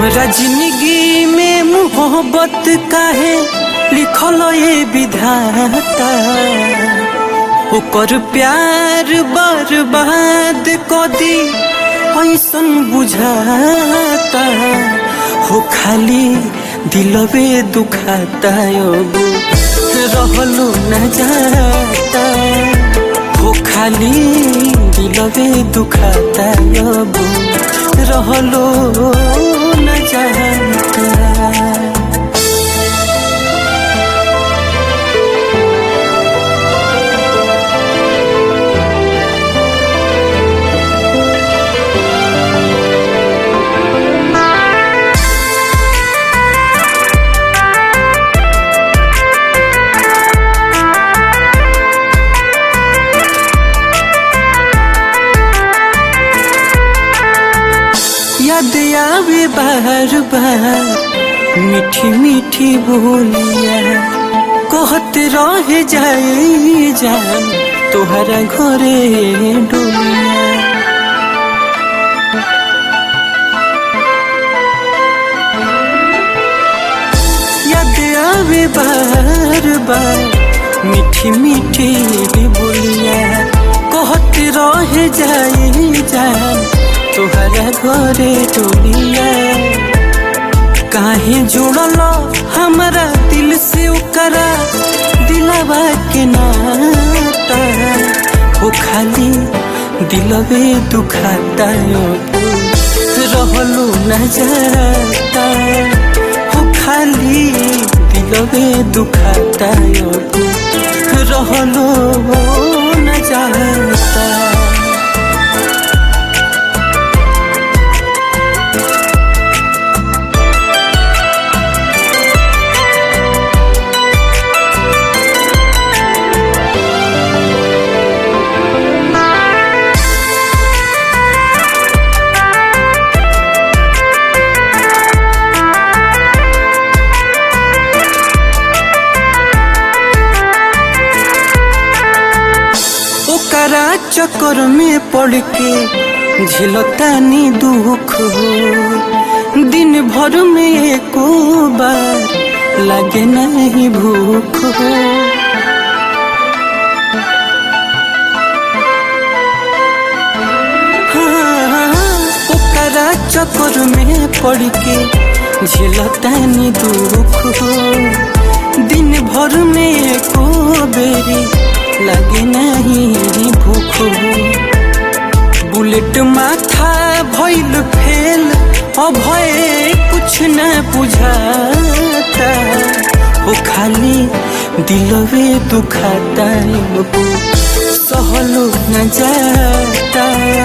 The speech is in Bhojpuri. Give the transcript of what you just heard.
हमरा जिंदगी में मोहब्बत काहे लिखल ये विधाता ओकर प्यार बर्बाद क दी ऐसन बुझाता हो खाली दिलवे दुखाता अब रहलो न जाता हो खाली दिलवे दुखाता अब रहलो न जाता याद आवे बार बार मीठी मीठी बोलिया कहत रह जाए जान तोहरा घरे डोलिया याद आवे बार बार मीठी मीठी बोलिया कहत रह जाए जान तोहरा घरे टोलिया काहे जुड़ल हमरा दिल से ओकरा दिलवा के नाता हो खाली दिलवे दुखाता रहलो न जाता हो खाली दिलवे दुखाता रहलो न जाता ओकरा चक्कर में पड़ के झिलतानी दुख हो दिन भर में एको बार लगे नहीं भूख हो हाँ, ओकरा चक्कर में पड़ के झिलतानी दुख हो दिन भर में एको बेरी लगे नहीं भूख बुलेट माथा भइल फेल अभय कुछ न बुझाता हो खाली दिलवे दुखाता सहलो न जाता